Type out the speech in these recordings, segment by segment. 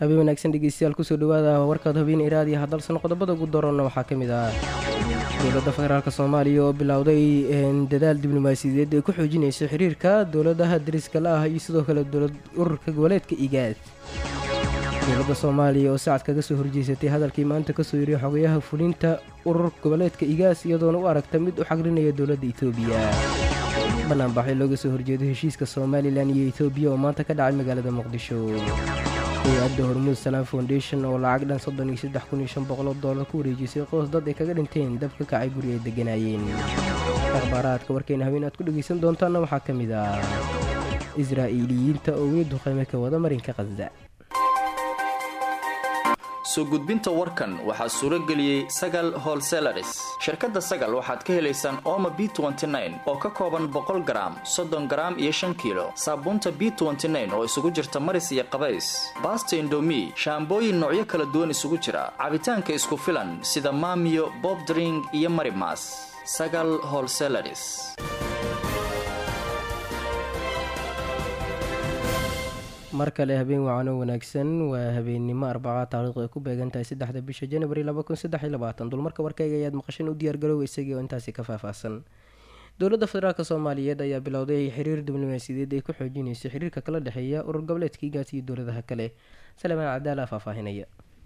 habeen wanaagsan dhegeystayaal kusoo dhawaada warkaad habeen iraadiya hadalsan qodobada ugu doorana waxaa ka mid ah dowladda federaalk soomaaliya oo bilowday dadaal diblomaasiyadeed ay ku xoojinayso xiriirka dowladaha dariska la ah iyo sidoo kale dowlad ururka goboleedka igaad dowladda soomaaliya oo sacad kaga soo horjeysatay hadalkii maanta kasoo yiriya xogayaha fulinta urur goboleedka igaas iyadoona u aragta mid u xagrinaya dowladda etoobiya banaanbaxyo looga soo horjeedo heshiiska somalilan iyo etoobiya oo maanta ka dhacay magaalada muqdisho hay-adda hormuud salaam foundation oo lacag dhan soddon iyo saddex kun iyo shan boqoloo doolar ku wareejisay qoys dad ay kaga dhinteen dab ka kacay guri ay degganaayeen akhbaaraadka warkeena habeen aad ku dhegaysan doontaanna waxaa ka mid ah israa'iiliyiinta oo weli duqeyme ka wada marinka khasda soo gudbinta warkan waxaa suuro geliyey sagal holselaris shirkadda sagal waxaad ka helaysaan ooma b oo ka kooban boqol garaam soddon garaam iyo shan kiilo saabuunta b oo isugu jirta maris iyo qabays baasta indomi shaambooyin noocyo kala duwan isugu jira cabitaanka isku filan sida maamiyo bobdring iyo marimas sagal holselaris mar kale habeen wacano wanaagsan waa habeennimo arbaca taariikhdu ay ku beegan tahay saddexda bisha janwari dulmarka warkayga ayaad maqasheen u diyaargaroowa isagii oo intaasi ka faahfaahsan dowladda federaalk soomaaliyeed ayaa bilowday xiriir diblomaasiyadeed ay ku xoojinayso xiriirka kala dhexeeya urur goboleedka igaas iyo dowladaha kale salmaan cadaala faahfaahinaya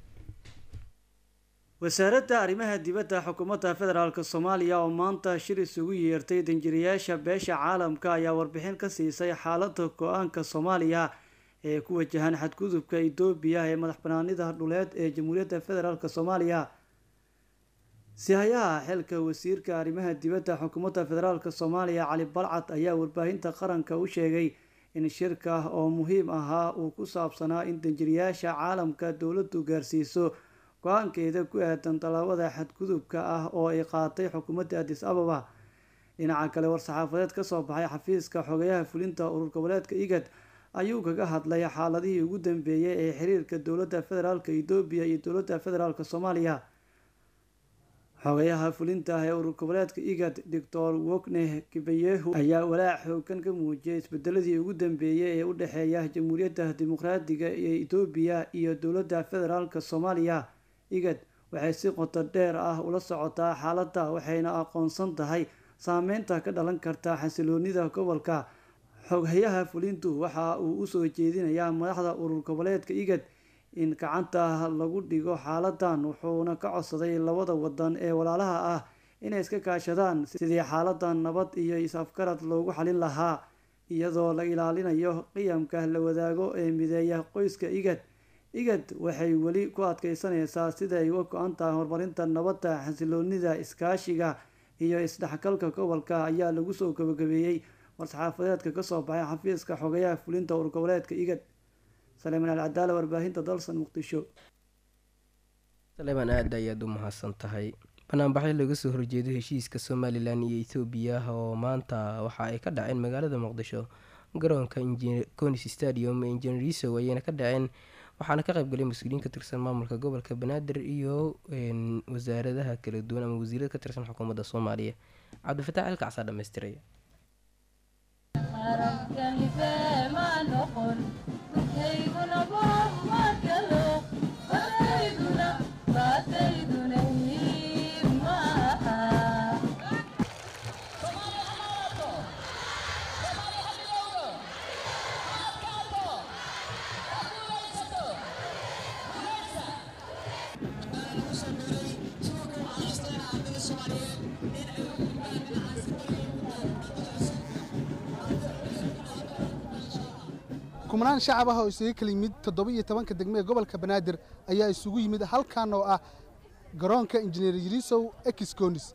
wasaaradda arrimaha dibadda xukuumadda federaalk soomaaliya oo maanta shir isugu yeertay danjirayaasha beesha caalamka ayaa warbixin ka siisay xaaladda go-aanka soomaaliya ee ku wajahan xadgudubka etoobiya ee madax banaanida dhuleed ee jamhuuriyadda federaalk soomaaliya sihayaha xilka wasiirka arrimaha dibadda xukuumadda federaalk soomaaliya cali balcad ayaa warbaahinta qaranka u sheegay in shirka oo muhiim ahaa uu ku saabsanaa in danjirayaasha caalamka dowladdu gaarsiiso go-aankeeda ku aadan tallaabada xadgudubka ah oo ay qaatay xukuumadda adis ababa dhinaca kale war-saxaafadeed kasoo baxay xafiiska xogayaha fulinta urur goboleedka igad ayuu kaga hadlay xaaladihii ugu dambeeyay ee xiriirka dowladda federaalk etoobiya iyo dowladda federaalk soomaaliya xogayaha fulinta ee urur goboleedka igad doctor wogneh kibayehu ayaa walaac xoogan ka muujiyay isbedeladii ugu dambeeyay ee u dhexeeya jamhuuriyadda dimuqraadiga ee etoobiya iyo dowladda federaalk soomaaliya igad waxay si qoto dheer ah ula socotaa xaaladda waxayna aqoonsan tahay saameynta ka dhalan karta xasiloonida gobolka xoghayaha fulintu waxa uu usoo jeedinayaa madaxda urur goboleedka igad in gacanta lagu dhigo xaaladan wuxuuna ka codsaday labada wadan ee walaalaha ah inay iska kaashadaan sidii xaaladan nabad iyo is-afgarad loogu xalin lahaa iyadoo la ilaalinayo qiyamka la wadaago ee mideeya qoyska igad igad waxay weli ku adkeysanaysaa sida ay uga go-an tahay horumarinta nabadda xasiloonida iskaashiga iyo isdhexgalka gobolka ayaa lagu soo gabagabeeyey war-saxaafadeedka kasoo baxay xafiiska xogayaha fulinta urur goboleedka igad saleeman alcadaala warbaahinta dalsan muqdisho saleeman aada ayaad u mahadsan tahay banaanbaxyo laga soo horjeedo heshiiska somalilan iyo ethoobiya oo maanta waxa ay ka dhaceen magaalada muqdisho garoonka conis stadium ee injineeriso ayayna ka dhaceen waxaana ka qaybgalay mas-uuliyiin ka tirsan maamulka gobolka banaadir iyo wasaaradaha kala duwan ama wasiirada ka tirsan xukuumadda soomaaliya cabdifataax ilkacsaa dhamaystiray kumanaan shacab ah oo isaga kala yimid toddoba iyo tobanka degme ee gobolka banaadir ayaa isugu yimid halkan oo ah garoonka injineer yirisow exconis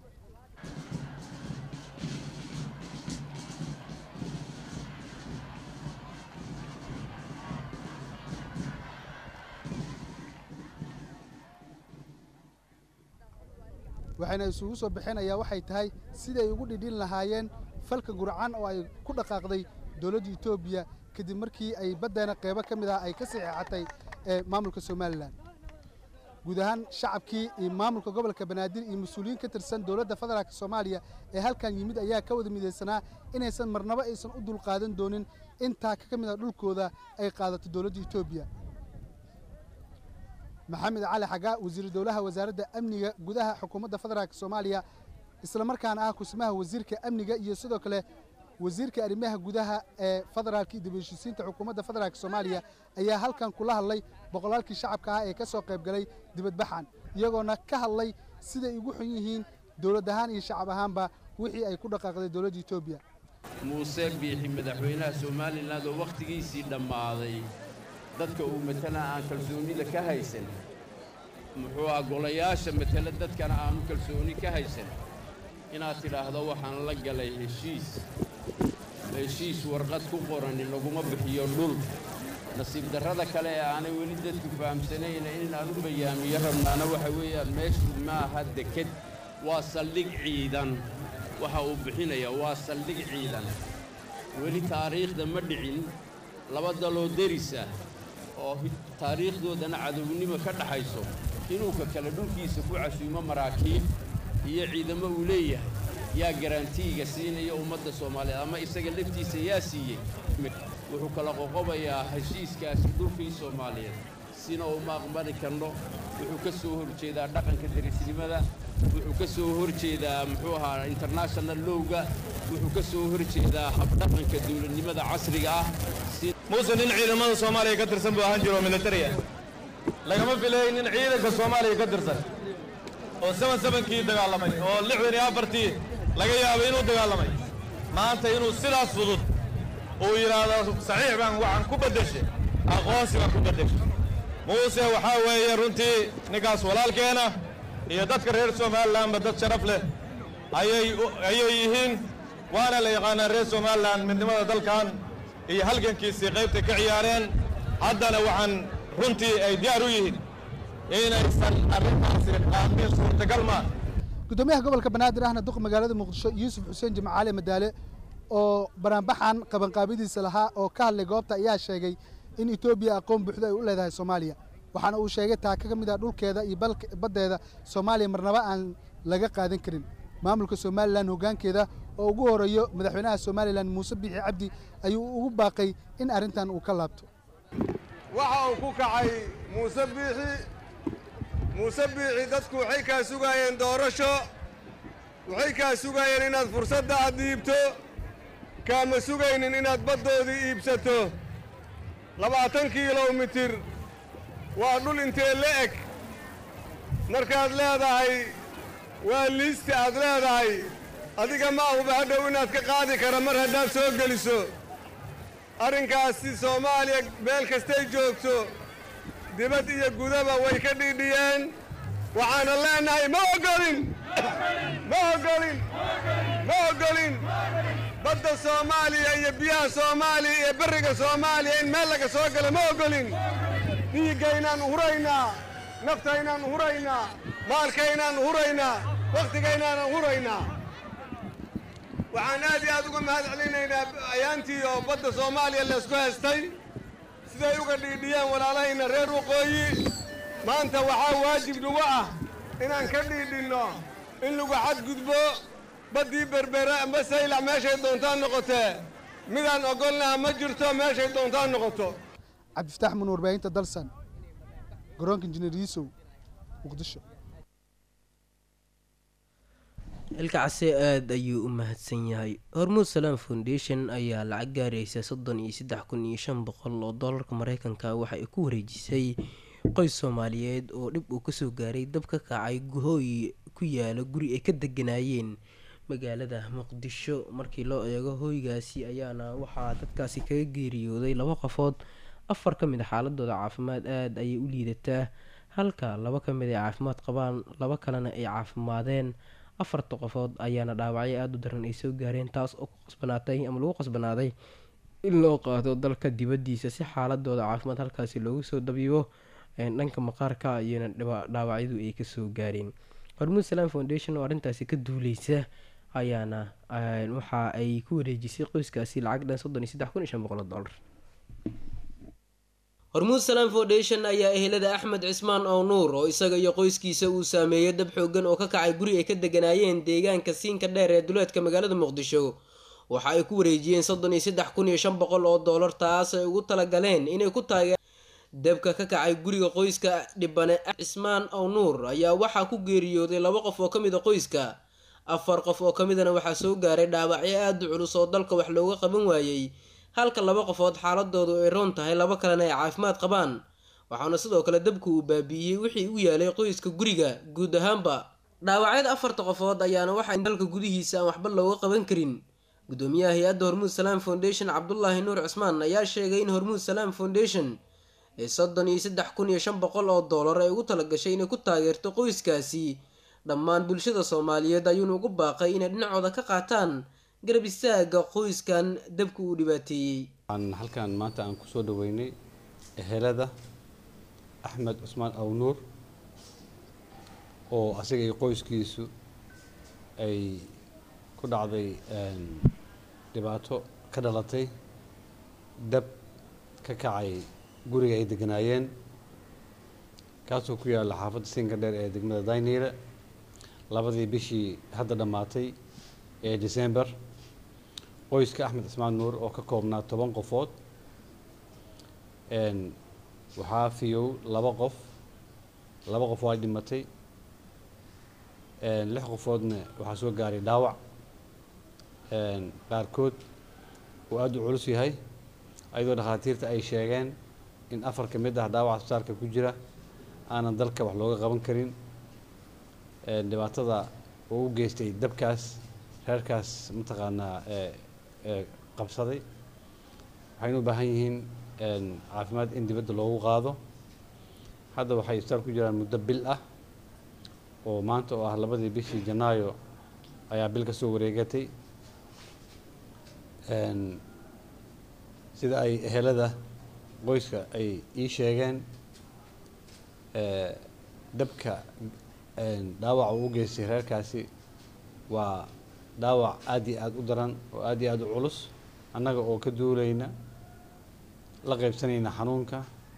waxayna isugu soo baxeenayaa waxay tahay siday ugu dhidhin lahaayeen falka gurcan oo ay ku dhaqaaqday dowladda etoobiya kadib markii ay baddeena qeybo ka mid ah ay ka saxeexatay ee maamulka somalilan guud ahaan shacabkii iyo maamulka gobolka banaadir iyo mas-uuliyiin ka tirsan dowladda federaalk soomaaliya ee halkan yimid ayaa ka wada midaysanaa inaysan marnabo aysan u dulqaadan doonin intaa ka mid a dhulkooda ay qaadato dowladda etoobiya maxamed cali xagaa wasiiru dowlaha wasaaradda amniga gudaha xukuumadda federaalk soomaaliya islamarkaana ah kusmaha wasiirka amniga iyo sidoo kale wasiirka arrimaha gudaha ee federaalka iyo dibheshiisiinta xukuumadda federaalk soomaaliya ayaa halkan kula hadlay boqolaalkii shacabka ah ee ka soo qayb galay dibadbaxan iyagoona ka hadlay siday ugu xun yihiin dowlad ahaan iyo shacab ahaanba wixii ay ku dhaqaaqday dowladda etoobiya muuse biixi madaxweynaha somalilan oo wakhtigiisii dhammaaday dadka uu matala aan kalsoonida ka haysan muxuu ah golayaasha matala dadkana aanu kalsooni ka haysan inaad tidhaahdo waxaan la galay heshiis heshiis warqad ku qorani laguma bixiyo dhul nasiib darrada kale ee aanay weli dadku fahamsanayna inaan u bayaamiyo rabnaana waxa weeyaan meeshu maaha deked waa saldhig ciidan waxa uu bixinaya waa saldhig ciidan weli taariikhda ma dhicin laba daloo derisa oo taariikhdoodana cadownimo ka dhaxayso inuu ka kale dhulkiisa ku casuumo maraakiib iyo ciidamo uu leeyahay yaa garantiiga siinaya ummadda soomaaliyeed ama isaga laftiisa yaa siiyey wuxuu kala qoqobayaa heshiiskaasi dhulkii soomaaliyeed sina uma aqbali karno wuxuu ka soo hor jeedaa dhaqanka derisnimada wuxuu ka soo hor jeedaa muxuu ahaa international lowga wuxuu ka soo hor jeedaa habdhaqanka dawladnimada casriga ah muuse nin ciidamada soomaaliya ka tirsan buu ahaan jiro oo militariya lagama filayay nin ciidanka soomaaliya ka tirsan oo saban sabankii dagaalamay oo lixdan iyo afartii laga yaabay inuu dagaalamay maanta inuu sidaas fudud uu yidhaahdo saxiix baan waxaan ku beddeshay aqoonsi baan ku beddeshay muuse waxaa weeye runtii ninkaas walaalkeena iyo dadka reer somalilanba dad sharaf leh ayay ayay yihiin waana la yaqaanaa reer somalilan midnimada dalkan iyo halgankiisii qaybtay ka ciyaareen haddana waxaan runtii ay diyaar u yihiin inaysan arrintaasi qaamin suurtagal maa gudoomiyaha gobolka banaadir ahna duq magaalada muqdisho yuusuf xuseen jimcaale madaale oo banaanbaxan qabanqaabidiisa lahaa oo ka hadlay goobta ayaa sheegay in etoobiya aqoon buuxda ay u leedahay soomaaliya waxaana uu sheegay taaka ka mid ah dhulkeeda iyo baddeeda soomaaliya marnaba aan laga qaadan karin maamulka somalilan hoggaankeeda oo ugu horeeyo madaxweynaha somalilan muuse biixi cabdi ayuu ugu baaqay in arrintan uu ka laabto waxa uu ku kacay muuse biixi muuse biixi dadku waxay kaa sugaayeen doorasho waxay kaa sugaayeen inaad fursadda aad dhiibto kaama sugaynin inaad baddoodii iibsato labaatan kilomitir waa dhul intee la eg markaad leedahay waa liista aad leedahay adiga ma ahuba hadhow inaad ka qaadi kara mar haddaad soo geliso arrinkaasi soomaaliya meel kastay joogto dibad iyo gudaba way ka dhiidhiyeen waxaana leenahay ma oggolin ma oggolin ma oggolin badda soomaaliya iyo biyaha soomaaliya iyo berriga soomaaliya in meel laga soo galo ma oggolin dhiiggaynaan huraynaa naftaynaan huraynaa maalkaynaan huraynaa wakhtigaynaanan huraynaa waxaan aad iyo aad uga mahad celinaynaa ayaantii oo badda soomaaliya laysku haystay siday uga dhiidhiyeen walaalahayna reer waqooyi maanta waxaa waajib nagu ah inaan ka dhiidhinno in lagu xadgudbo baddii berbera amba saylac meeshay doontaan noqotee midaan oggolnaha ma jirto meeshay doontaan noqoto cabdifataax mun warbaahinta dalsan garoonka injineer yiisow muqdisho ilka case aada ayuu u mahadsan yahay hormuud salaam foundation ayaa lacag gaaraysa soddon iyo saddex kun iyo shan boqol oo doolarka mareykanka waxa ay ku wareejisay qoys soomaaliyeed oo dhib uu kasoo gaaray dab ka kacay hooy ku yaala guri ay ka deganaayeen magaalada muqdisho markii loo eego hooygaasi ayaana waxaa dadkaasi kaga geeriyooday laba qofood afar ka mid a xaaladooda caafimaad aada ayay u liidataa halka laba ka mid ay caafimaad qabaan laba kalena ay caafimaadeen afarta qofood ayaana dhaawacyo aada u daran ay soo gaareen taas oo ku qasbanaatay ama lagu qasbanaaday in loo qaado dalka dibadiisa si xaaladooda caafimaad halkaasi loogu soo dabiibo dhanka maqaarka iyona dhaawacyadu ay kasoo gaareen hormuud salaam foundation oo arrintaasi ka duuleysa ayaana waxa ay ku wareejisay qoyskaasi lacag dhan soddon iyo saddex kun iyo shan boqol oo dollar hormuud salaam foundation ayaa ehelada axmed cismaan oo nuur oo isaga iyo qoyskiisa uu saameeyay dab xoogan oo ka kacay guri ay ka deganaayeen deegaanka siinka dheer ee duleedka magaalada muqdisho waxa ay ku wareejiyeen soddon iyo saddex kun iyo shan boqol oo dollar taas ay ugu talagaleen inay ku taageer dabka ka kacay guriga qoyska dhibane cismaan ow nuur ayaa waxaa ku geeriyooday laba qof oo ka mid a qoyska afar qof oo ka midana waxaa soo gaaray dhaawacyo aada u culus oo dalka wax looga qaban waayey halka laba qofood xaaladoodu ay roon tahay laba kalena ay caafimaad qabaan waxaana sidoo kale dabku uu baabiiyey wixii u yaalay qoyska guriga guud ahaanba dhaawacyada afarta qofood ayaana waxaa dalka gudihiisa aan waxba looga qaban karin gudoomiyaha hay-adda hormuud salaam foundation cabdulaahi nuur cismaan ayaa sheegay in hormuud salaam foundation ee soddon iyo saddex kun iyo shan boqol oo doolar ay ugu talagashay inay ku taageerto qoyskaasi dhammaan bulshada soomaaliyeed ayuuna ugu baaqay inay dhinacooda ka qaataan garab istaaga qoyskan dabka uu dhibaateeyey halkan maanta aan kusoo dhaweynay ehelada axmed cusmaan awnuur oo asaga iyo qoyskiisu ay ku dhacday dhibaato ka dhalatay dab ka kacay guriga ay deganaayeen kaasoo ku yaalla xaafadda siinka dheer ee degmada dayniile labadii bishii hadda dhammaatay ee december qoyska axmed cismaan nuur oo ka koobnaa toban qofood waxaa fiyow laba qof laba qof waa dhimatay lix qofoodna waxaa soo gaaray dhaawac qaarkood uu aada u culus yahay ayadoo dhakhaatiirta ay sheegeen in afar ka mid ah dhaawaca asbitaalka ku jira aanan dalka wax looga qaban karin dhibaatada uu u geystay dabkaas reerkaas mataqaanaa qabsaday waxayna u baahan yihiin caafimaad in dibadda loogu qaado hadda waxay isbitaal ku jiraan muddo bil ah oo maanta oo ah labadii bishii janaayo ayaa bil ka soo wareegatay sida ay ehelada qoyska ay ii sheegeen dabka dhaawaca uu u geystay reerkaasi waa dhaawac aada iyo aada u daran oo aada iyo aada u culus annaga oo ka duulayna la qaybsanayna xanuunka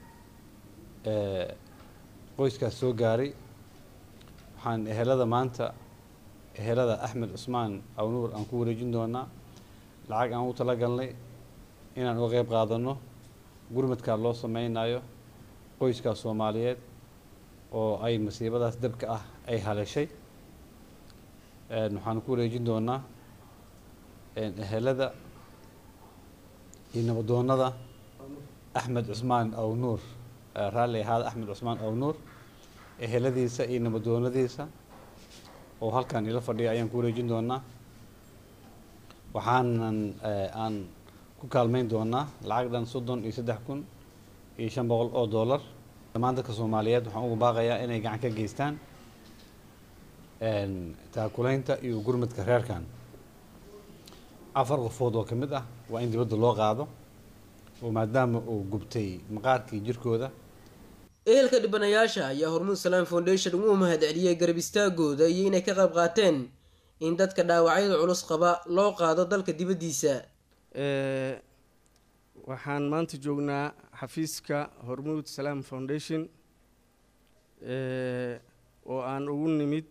qoyskaas soo gaaray waxaan ehelada maanta ehelada axmed cusmaan awnuur aan ku wareejin doonaa lacag aan u talagalnay inaan uga qeyb qaadano gurmadkaa loo sameynayo qoyskaas soomaaliyeed oo ay masiibadaas dabka ah ay haleeshay waxaan ku wareejin doonaa ehelada iyo nabadoonada axmed cusmaan awnuur raalli ahaada axmed cusmaan awnuur eheladiisa iyo nabadoonadiisa oo halkan ila fadhiya ayaan ku wareejin doonaa waxaanan aan ku kaalmeyn doonaa lacag dhan soddon iyo saddex kun iyo shan boqol oo dollar dhammaan dadka soomaaliyeed waxaan ugu baaqayaa inay gacan ka geystaan taakulaynta iyo gurmadka reerkan afar qofood oo ka mid ah waa in dibadda loo qaado oo maadaama uu gubtay maqaarkii jirkooda ehelka dhibanayaasha ayaa hormuud salaam foundation ugu mahad celiyey garab istaagooda iyo inay ka qayb qaateen in dadka dhaawacyada culus qaba loo qaado dalka dibaddiisa waxaan maanta joognaa xafiiska hormuud salaam foundation oo aan ugu nimid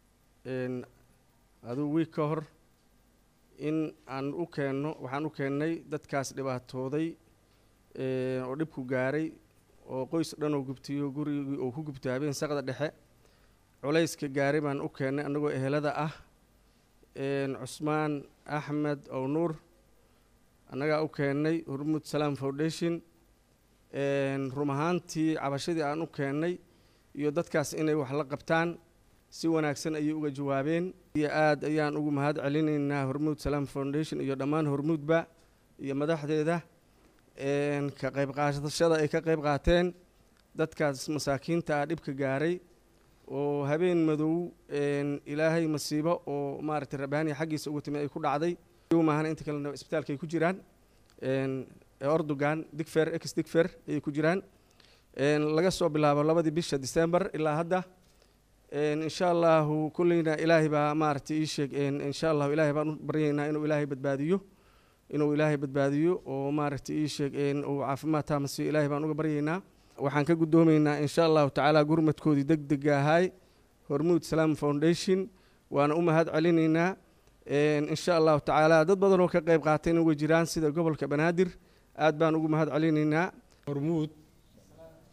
aduu wiig ka hor in aan u keenno waxaan u keennay dadkaas dhibaatooday oo dhibku gaaray oo qoys dhan oo gubtiyo gurigii oo ku gubtay habeen saqda dhexe culayska gaaray baan u keennay annagoo ehelada ah cusmaan axmed ow nuur annagaa u keennay hormuud salaam foundation rum ahaantii cabashadii aan u keennay iyo dadkaas inay wax la qabtaan si wanaagsan ayay uga jawaabeen iyo aada ayaan ugu mahad celinaynaa hormuud salaam foundation iyo dhammaan hormuudba iyo madaxdeeda ka qayb qaadashada ay ka qayb qaateen dadkaas masaakiinta ah dhibka gaaray oo habeen madow ilaahay masiibo oo maaragtay rabaaniya xaggiisa uga timi ay ku dhacday maahan inta kalena isbitaalka ay ku jiraan ordogan digfer ex digfer ayay ku jiraan laga soo bilaabo labadii bisha december ilaa hadda insha allahu kulleyna ilaahay baa maaragtay ii sheeg insha allahu ilaahay baan u baryaynaa inuu ilaahay badbaadiyo inuu ilaahay badbaadiyo oo maaragtay ii sheeg uu caafimaad taamasiyo ilaahay baan uga baryaynaa waxaan ka guddoomaynaa insha allahu tacaala gurmadkoodii deg dega ahay hormuud salaam foundation waana u mahad celinaynaa insha allahu tacaala dad badan oo ka qayb qaatayna way jiraan sida gobolka banaadir aad baan ugu mahad celinaynaa hormuud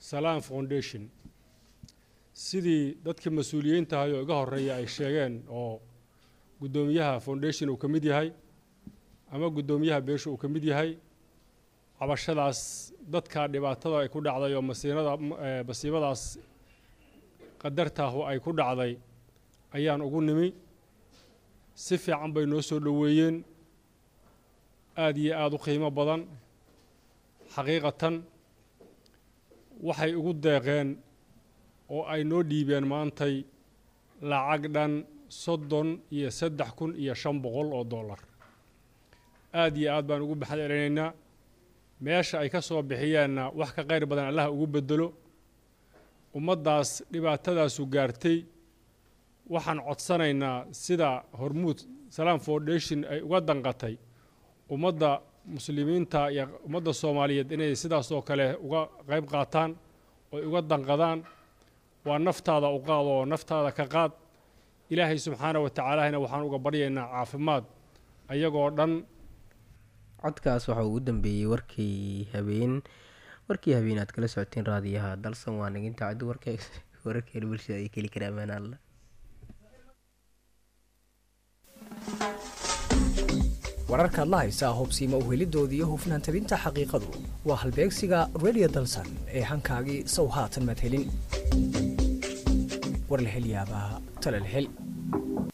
salaan foundation sidii dadka mas-uuliyiintahay oo iga horeeya ay sheegeen oo guddoomiyaha foundation uu ka mid yahay ama guddoomiyaha beesha uu ka mid yahay cabashadaas dadka dhibaatada ay ku dhacday oo masiinada masiibadaas qadartaahu ay ku dhacday ayaan ugu nimi si fiican bay noo soo dhoweeyeen aada iyo aada u qiimo badan xaqiiqatan waxay ugu deeqeen oo ay noo dhiibeen maantay lacag dhan soddon iyo saddex kun iyo shan boqol oo dollar aada iyo aad baan ugu baxad celinaynaa meesha ay ka soo bixiyeenna wax ka qayr badan allaha ugu bedelo ummaddaas dhibaatadaasu gaartay waxaan codsanaynaa sida hormuud salaam foundation ay uga danqatay ummadda muslimiinta iyo ummadda soomaaliyeed inay sidaas oo kale uga qayb qaataan oy uga danqadaan waa naftaada u qaad oo naftaada ka qaad ilaahay subxaana wa tacaalahina waxaan uga baryaynaa caafimaad ayagoo dhan codkaas waxa uu u dambeeyey warkii habeen warkii habeen aad kala socoteen raadiyaha dalsan waa naginta caddi warka wararkeena bulshada ay keli karaa amaan alla wararkaad la haysaa hobsiima uhelidooda iyo hufnaan tabinta xaqiiqadu waa halbeegsiga radio dalsan ee hankaagii sow haatan madhelin warlahelyaabaha talalhel